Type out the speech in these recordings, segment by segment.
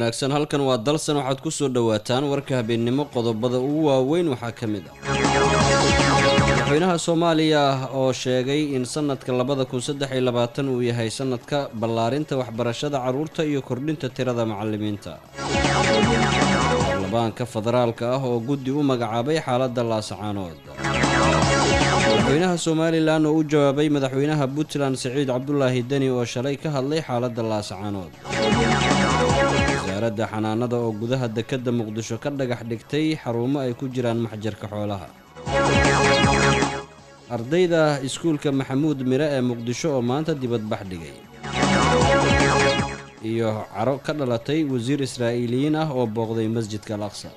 wanaagsan halkan waa dalsan waxaad ku soo dhowaataan warka habeennimo qodobada ugu waaweyn waxaa ka mid ah madaxweynaha soomaaliya oo sheegay in sanadka labada kun saddex iyo labaatan uu yahay sanadka ballaarinta waxbarashada carruurta iyo kordhinta tirada macalimiinta baarlamaanka federaalka ah oo guddi u magacaabay xaaladda laasacaanood madaxweynaha somalilan oo u jawaabay madaxweynaha puntland siciid cabdulaahi deni oo shalay ka hadlay xaaladda laasacaanood wasaaradda xanaanada oo gudaha dekedda muqdisho ka dhagax dhigtay xarumo ay ku jiraan maxjarka xoolaha ardayda iskuulka maxamuud mire ee muqdisho oo maanta dibadbax dhigay iyo caro ka dhalatay wasiir israa'iiliyiin ah oo booqday masjidka al aqsa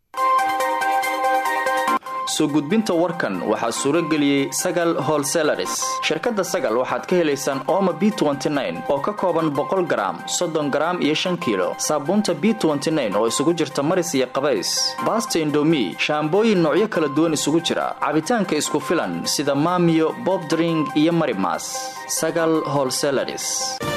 soo gudbinta warkan waxaa suuro geliyey sagal holselaris shirkadda sagal waxaad ka helaysaan ooma b oo ka kooban boqol garaam soddon garaam iyo shan kiilo saabuunta b oo isugu jirta maris iyo qabays baasta indomi shaambooyin noocyo kala duwan isugu jira cabitaanka isku filan sida maamiyo bobdring iyo marimas sagal holselaris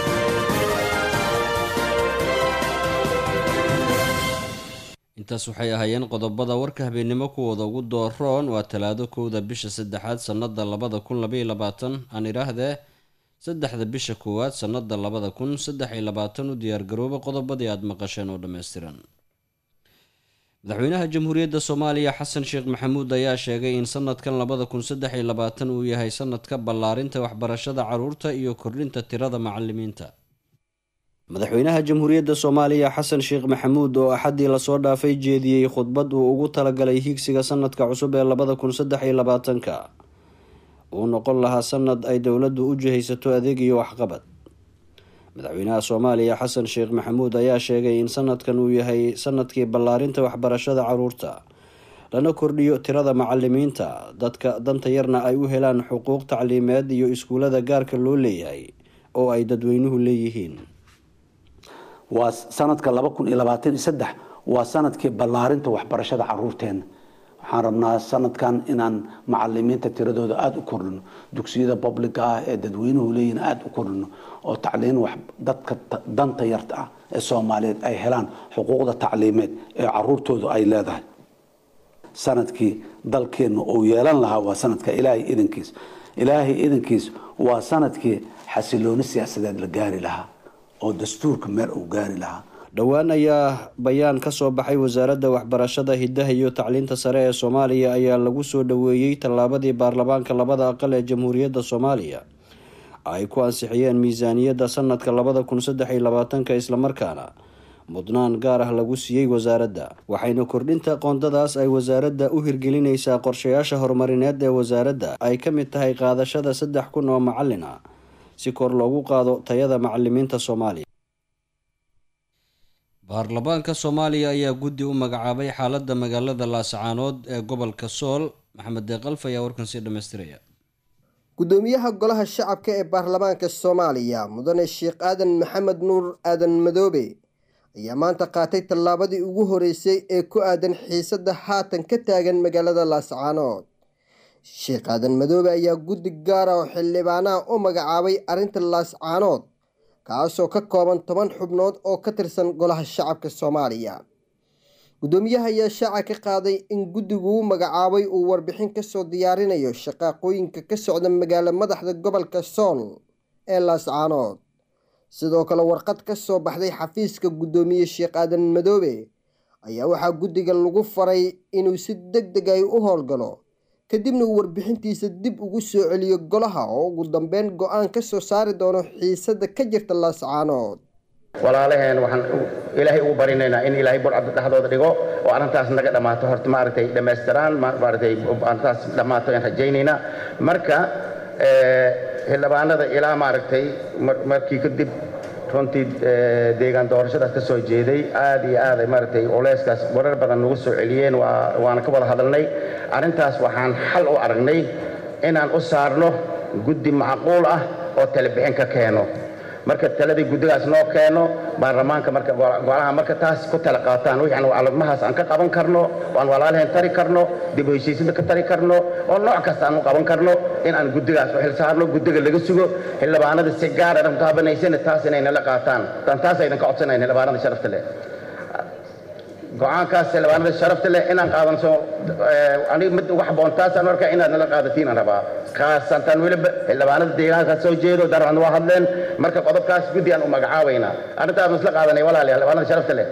intaas waxay ahaayeen qodobada warka habeennimo kuwooda ugu dooroon waa talaado kowda bisha saddexaad sannada labada kun labaiyo labaatan aan idhaahdee saddexda bisha koowaad sannada labada kun saddex iyo labaatan u diyaargarooba qodobadii aada maqasheen oo dhammaystiran madaxweynaha jamhuuriyadda soomaaliya xasan sheekh maxamuud ayaa sheegay in sanadkan labada kun saddex iyo labaatan uu yahay sanadka ballaarinta waxbarashada carruurta iyo kordhinta tirada macalimiinta madaxweynaha jamhuuriyadda soomaaliya xasan sheekh maxamuud oo axaddii lasoo dhaafay jeediyey khudbad uu ugu talagalay higsiga sanadka cusub ee labada kun saddex iyo labaatanka uu noqon lahaa sanad ay dowladdu u jihaysato adeeg iyo waxqabad madaxweynaha soomaaliya xasan sheekh maxamuud ayaa sheegay in sanadkan uu yahay sanadkii ballaarinta waxbarashada carruurta lana kordhiyo tirada macalimiinta dadka danta yarna ay u helaan xuquuq tacliimeed iyo iskuulada gaarka loo leeyahay oo ay dadweynuhu leeyihiin waa sanadka laba kun iyo labaatan iyo saddex waa sanadkii ballaarinta waxbarashada caruurteena waxaan rabnaa sanadkan inaan macalimiinta tiradooda aada u kordhino dugsiyada publica ah ee dadweynuhu leeyihin aada u kordhino oo tacliin wax dadka danta yarta ah ee soomaaliyeed ay helaan xuquuqda tacliimeed ee caruurtoodu ay leedahay sanadkii dalkeenna uu yeelan lahaa waa sanadka ilaahay idankiis ilaahay idankiis waa sanadkii xasilooni siyaasadeed la gaari lahaa oo dastuurka meel uu gaari lahaa dhowaan ayaa bayaan ka soo baxay wasaaradda waxbarashada hiddaha iyo tacliinta sare ee soomaaliya ayaa lagu soo dhoweeyey tallaabadii baarlamaanka labada aqal ee jamhuuriyadda soomaaliya ay ku ansixiyeen miisaaniyadda sanadka labada kun saddex iyo labaatanka islamarkaana mudnaan gaar ah lagu siiyey wasaaradda waxayna kordhinta qoondadaas ay wasaaradda u hirgelinaysaa qorshayaasha horumarineed ee wasaaradda ay ka mid tahay qaadashada saddex kun oo macalin ah si kor loogu qaado tayada macalimiinta soomaaliya baarlamaanka soomaaliya ayaa guddi u magacaabay xaaladda magaalada laasacaanood ee gobolka sool maxamed deeqalf ayaa warkan sii dhammaystiraya gudoomiyaha golaha shacabka ee baarlamaanka soomaaliya mudane sheekh aadan maxamed nuur aadan madoobe ayaa maanta qaatay tallaabadii ugu horeysay ee ku aadan xiisadda haatan ka taagan magaalada laasacaanood sheekh aadan madoobe ayaa guddi gaara oo xildhibaanaha u magacaabay arrinta laascaanood kaasoo ka kooban toban xubnood oo ka tirsan golaha shacabka soomaaliya guddoomiyaha ayaa shaaca ka qaaday in guddiguu magacaabay uu warbixin kasoo diyaarinayo shaqaaqooyinka ka socda magaalo madaxda gobolka sool ee laascaanood sidoo kale warqad ka soo baxday xafiiska guddoomiye sheekh aadan madoobe ayaa waxaa guddiga lagu faray inuu si deg deg ay u howlgalo kadibna uu warbixintiisa dib ugu soo celiyo golaha oo ugu dambeyn go-aan ka soo saari doono xiisadda ka jirta laascaanood walaalaheen waxaan ilaahay ugu barinaynaa in ilaahay burcadda dhexdooda dhigo oo arrintaas naga dhammaato horta maaragtay dhammaystiraan maaragtay arrintaas dhammaato ayaan rajaynaynaa marka xildhibaanada ilaa maaragtay markii kadib runtii deegaan doorashadaas ka soo jeeday aad iyo aad ay maaragtay culeyskaas warar badan nagu soo celiyeen waana ka wada hadalnay arrintaas waxaan xal u aragnay inaan u saarno guddi macquul ah oo talebixin ka keeno marka taladii guddigaas noo keeno baarlamaanka marka golaha marka taas ku tala qaataan wixii aan almahaas aan ka qaban karno oo aan walaalaheen tari karno dib u heshiisyada ka tari karno oo nooc kasta aan u qaban karno in aan guddigaas u xil saarno guddiga laga sugo xildhibaanada si gaara dhan taabanaysana taas inay nala qaataan tan taas aydan ka codsanayn xildhibaanada sharafta leh go-aankaas xildhibaanada sharafta leh inaan qaadanso aniga mid ugu habboon taasaan arkaa inaad nala qaadatiin aan rabaa khaasantan weliba xildhibaanada deegaanka soo jeedo daraan waa hadleen marka qodobkaas guddi aan u magacaabaynaa arrintaas ma isla qaadanay walaalayaal xildhibaanada sharafta leh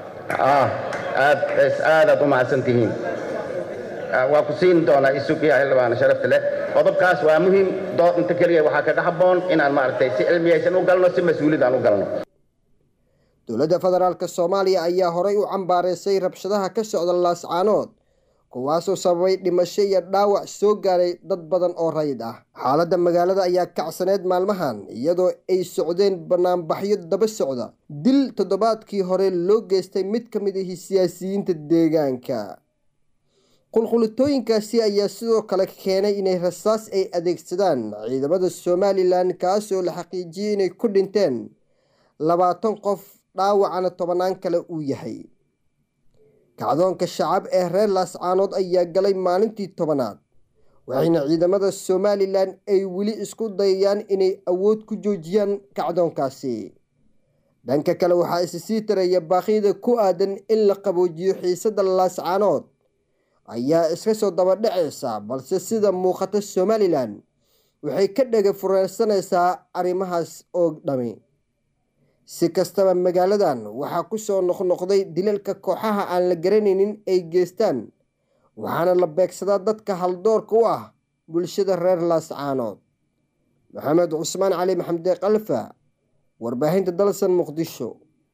aad aadaad u mahadsan tihiin waa ku siin doonaa isugiya xildhibaana sharafta leh qodobkaas waa muhiim dood inta keliya waxaa kaga habboon inaan maaragtay si cilmiyaysan u galno si mas-uuliyad aan u galno dowladda federaalk soomaaliya ayaa horay u cambaareysay rabshadaha ka socda laascaanood kuwaasoo sababay dhimasho iyo dhaawac soo gaaray dad badan oo rayid ah xaaladda magaalada ayaa kacsaneyd maalmahan iyadoo ay socdeen banaanbaxyo daba socda dil toddobaadkii hore loo geystay mid ka mid ahi siyaasiyiinta deegaanka qulqulitooyinkaasi ayaa sidoo kale keenay inay rasaas ay adeegsadaan ciidamada somalilan kaasoo la xaqiijiyey inay ku dhinteen labaatan qof dhaawacana tobannaan kale uu yahay kacdoonka shacab ee reer laascaanood ayaa galay maalintii tobanaad waxayna ciidamada somalilan ay weli isku dayayaan inay awood ku joojiyaan kacdoonkaasi dhanka kale waxaa isi sii taraya baaqyada ku aadan in la qaboojiyo xiisadda laascaanood ayaa iska soo dabadhacaysa balse sida muuqata somalilan waxay ka dhega fureysanaysaa arrimahaas oo dhami si kastaba magaaladan waxaa ku soo noqnoqday dilalka kooxaha aan la garanaynin ay geystaan waxaana la beegsadaa dadka haldoorka u ah bulshada reer laascaanood maxamed cusmaan cali maxamde kalfa warbaahinta dalsan muqdisho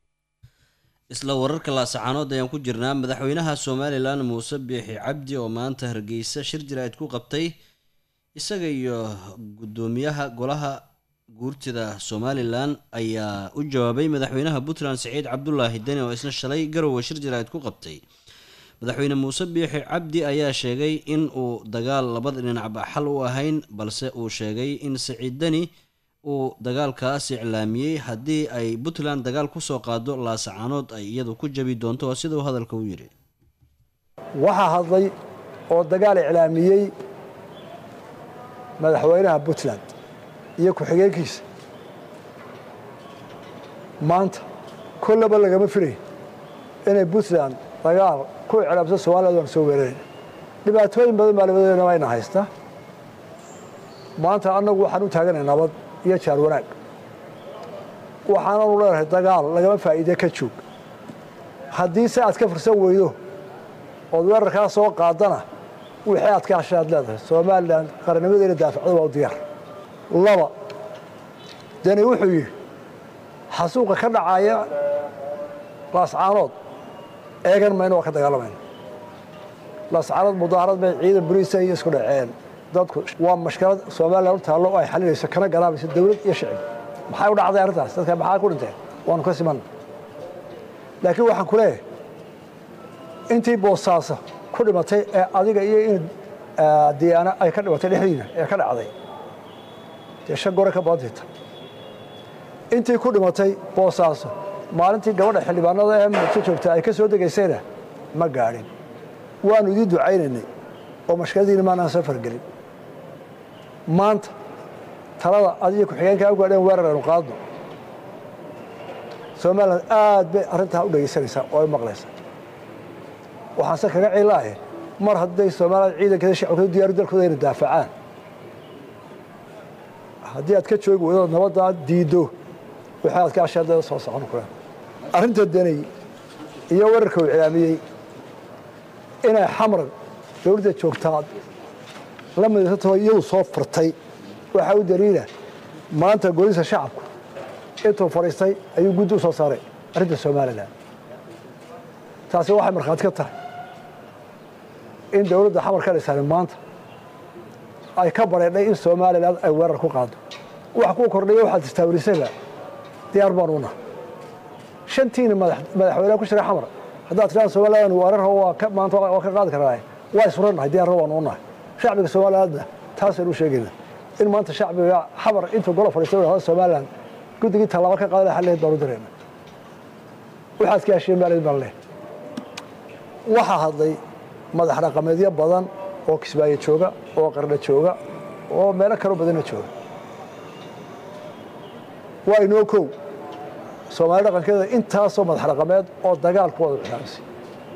isla wararka laasacaanood ayaan ku jirnaa madaxweynaha somalilan muuse biixi cabdi oo maanta hargeysa shir jaraa'id ku qabtay isaga iyo guddoomiyaha golaha guurtida somalilan ayaa u jawaabay madaxweynaha puntland siciid cabdulaahi deni oo isna shalay garowe shir jaraa'id ku qabtay madaxweyne muuse biixi cabdi ayaa sheegay in uu dagaal labada dhinacba xal u ahayn balse uu sheegay in siciid deni uu dagaalkaas iclaamiyey haddii ay puntland dagaal kusoo qaado laasacaanood ay iyadu ku jabi doonto waa sidau hadalka u yidhi waxaa hadlay oo dagaal iclaamiyey madaxweynaha puntland iyo ku-xigeenkiisa maanta kollaba lagama filay inay puntland dagaal ku iclaamso somaliland waan soo weerarayna dhibaatooyin badan baa labadeena ayna haysta maanta annagu waxaan u taaganay nabad iyo jaar wanaag waxaananu leenahay dagaal lagama faa'iide ka joog haddii se aad ka fursan weydo ood weerarkaa soo qaadana wixii aad ka hashay aad leedahay somalilan qaranimadeena daafacdo waa u diyaar laba deni wuxuu yidhi xasuuqa ka dhacaya laascaanood eegan mayno waa ka dagaalamayna laascaanood mudaharad bay ciidan boliisa iyo isku dhaceen dadku waa mashkalad somalilan u taallo oo ay xalinayso kana garaabayso dawlad iyo shicib maxay u dhacday arrintaas dadka maxaa ku dhinteen waanu ka simanna laakiin waxaan ku leeyahay intii boosaaso ku dhimatay ee adiga iyo in diyaana ay ka dhimatay dhexdiina ee ka dhacday dee shan gore ka badanta intii ku dhimatay boosaaso maalintii gabadha xildhibaanada ee muqto joogta ay ka soo degaysayna ma gaadhin waanu idiin ducaynaynay oo mashkaladiina maanaan soo fargelin maanta talada adiyo ku-xigeenkaa u gaadheen weerar aynu qaadno somalilan aad bay arrintaa u dhegaysanaysaa oo ay maqlaysaa waxaanse kaga ciilaahe mar hadday somalilan ciidankeeda shacabkadu diyaaru dalkooda ayna daafacaan haddii aad ka joogi weydo nabaddaa diiddo wixii aad ka ashaadada soo socon kule arrinta deney iyo weerarka uu cilaamiyey inay xamar dowladda joogtaa la midaysatao iyadu soo furtay waxaa u daliila maanta golisa shacabku intuu fadhiistay ayuu guddi u soo saaray arrinta somalilan taasi waxay markhaati ka tahay in dowladda xamar ka dhisan maanta ay ka bareedhay in somalilan ay weerar ku qaado wax kuu kordhaya waxaad istaawirisayba diyaar baan una shantiina madaxweyneha ku jira xamar haddaad tidhahda somalilan weerar maanta waa ka qaadi karnaa waa isfurannahay diyaarna waan unahay shacbiga somalilandna taasaynu u sheegayna in maanta shacbiga xamar intuu golo fadhiistay wadhahda somalilan guddigii tallaabo ka qaadana xalleed baan u dirayna waxaad ka hesheen baalid baan leh waxaa hadlay madax dhaqameedyo badan oo kismaayo jooga oo qardha jooga oo meelo kaloo badanna jooga waa inoo kow soomaali dhaqankeeda intaasoo madax dhaqameed oo dagaal ku wada iclaamisay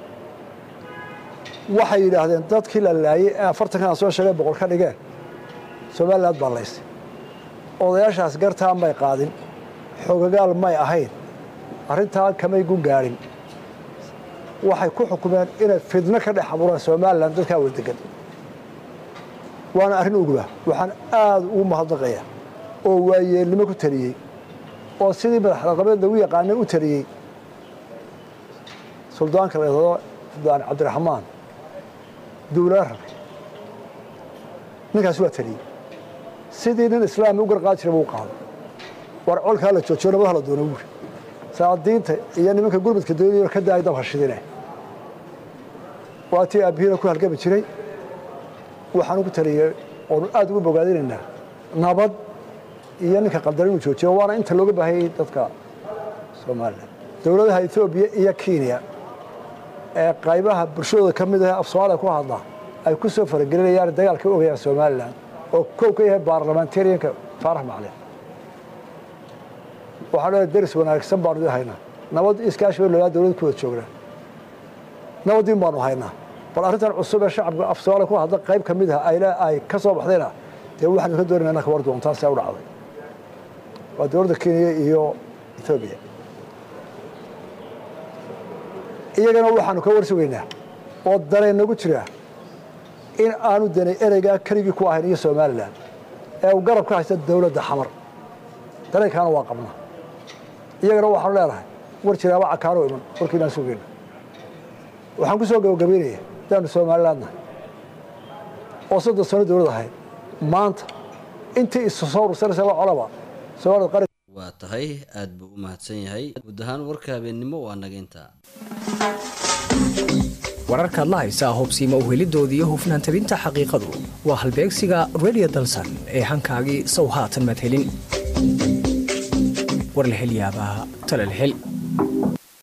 waxay yidhaahdeen dadkii la laayey ee afartankan aan soo sheegay boqol ka dhigeen somaliland baa laystay odayaashaas gartaa may qaadin xogagaal may ahayn arrintaa kamay gu gaadhin waxay ku xukumeen inay fidno ka dhex abuuraan somalilan dadkaa wadadegan waana arrin uguba waxaan aada ugu mahadnaqaya oo waayeelnimo ku taliyey oo sidii madaxdaqabeed lagu yaqaanay u taliyey suldaanka la yidhahdo suldaan cabdiraxmaan duulaa rabe ninkaas waa taliyey sidii nin islaami u garqaadi jiray buu qaaday war colkaa la joojiyo nabadaha la doona buuri saadiinta iyo nimanka gurmudka doonaya ka daaya dabka shidine waa tii aabbihiina ku halgami jiray waxaan ugu taliyey oonu aada ugu bogaadinaynaa nabad iyo ninka qaldar inuu joojiyo waana inta looga baahayay dadka somalilan dowladaha etoobiya iyo kenya ee qaybaha bulshadooda ka mid ah af soomaaliya ku hadla ay ku soo faragelinayaan dagaalka ogayaan somalilan oo kow ka yahay baarlamentarianka faarax maclin waxaan leedahay deris wanaagsan baanu idin haynaa nabad iskaashi bay loogaa dowlad ku wada joognaa nabadiin baanu haynaa bal arrintan cusub ee shacabka af soomaaliya ku hadla qayb ka mid ah ay ay ka soo baxdayna dee waxaanu ka doonayna inaan ka war doontaa see u dhacday waa dowladda kenya iyo etoobiya iyagana waxaanu ka war sugaynaa oo danay nagu jiraa in aanu danay ereygaa keligii ku ahayn iyo somalilan ee uu garab ka haysta dowladda xamar dareenkaana waa qabnaa iyagana waxaanu leenahay war jiraaba cakaano iman warkiinaan sugayna waxaan ku soo gabagabaynaya daanu somalilandna oo soddon sano dowlad ahayd maanta intii isu soo ursanaysa la colaba soomaalida qaran waa tahay aada buu u mahadsan yahay guud ahaan warka habeennimo waa naga intaa wararkaad la haysaa hobsiima uhelidooda iyo hufnaan tabinta xaqiiqadu waa halbeegsiga redio dalsan ee hankaagii sow haatan madhelin war la hel yaabaa tala la hel